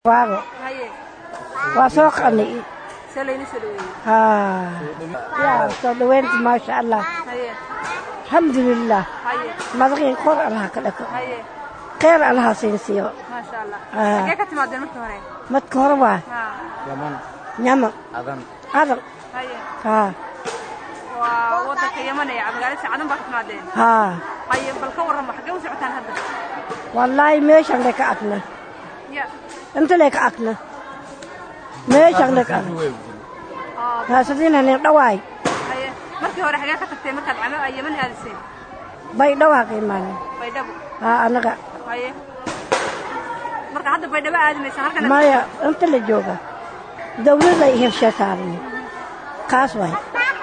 waago haye waa soo qanay see layni soo dhaweeyey haa yaa soo dhaweynta maasha allah haye alxamdulilah haye madaqii kor allaha ka dhako haye kheyr allaha siinsiiyo maasha allah Ah. xagee ka timaadeen markii hore madka hore waa haa yaman yaman adan adan haye haa waa waddanka yaman ee magaalada cadan baa ka timaadeen haa haye bal ka warrama xagee u socotaan hadda wallaahi meeshan le ka agna ya inta le ka agna meeshan le ka agna oo haasadina nin dhawaay haye markii hore xagee ka tagtay markaad cama ay yaman aadiseen bay dhawaa ka imaanin baydhabo haa anaga haye marka hadda baydhabo aadimaysa halkan maya inta la jooga dawladda ay heshee saaran kaas waay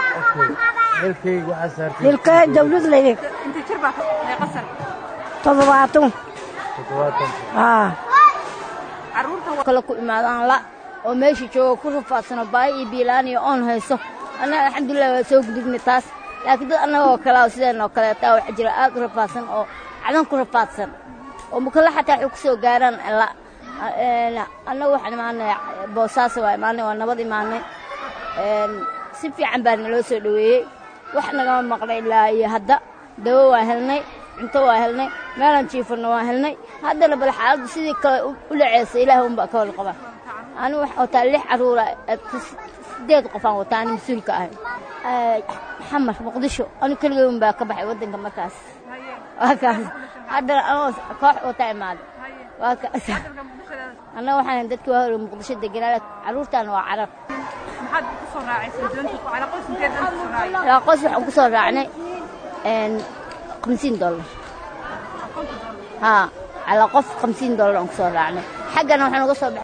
dalkayga waxaa saartay dilka dawlad laydi inta jir baa meeqasan toddobaatan toddobaatan haa carruurta wa- kale ku imaadaan la oo meesha jooga ku rafaadsano baahi iyo biilaan iyo oon hayso annaga alxamdulilah waa soo gudubnay taas laakiin dad annaga oo kale sideen oo kaleeta waxaa jira aad u rafaadsan oo cadan ku rafaadsan oo mukalla xataa waxay ku soo gaaraan la annaga waxaan imaanay boosaaso waa imaanay waa nabad imaanay Een, si fiican baa naloo soo dhoweeyey wax nagama maqnay ilaa iyo hadda dawo waa helnay cunto waa helnay meelaan jiifanno waa helnay haddana bal xaaladdu sidii kale u u dhaceysay ilaah unbaa ka wal qaba anigu waxaan wataa lix carruura eh, sideed qofaan wataa ani mas-uulka ahay Eh, xamar muqdisho anigu keligay unbaa ka baxay waddanka markaas haye waa kaas haddana anoo koox wataa imaaday haye waa kaas dalka muqdishada annaga waxaan dadkii waa hore muqdisho deganaa carruurtaana waa carab maxaad ku soo raacaysay doonta ku calaqos inteed doonta ku soo raacay ilaa qoys waxaan ku soo raacnay een, 50 dollar haa calaa qof 50 dollar aan ku soo raacnay xaggana waxaan uga soo baxay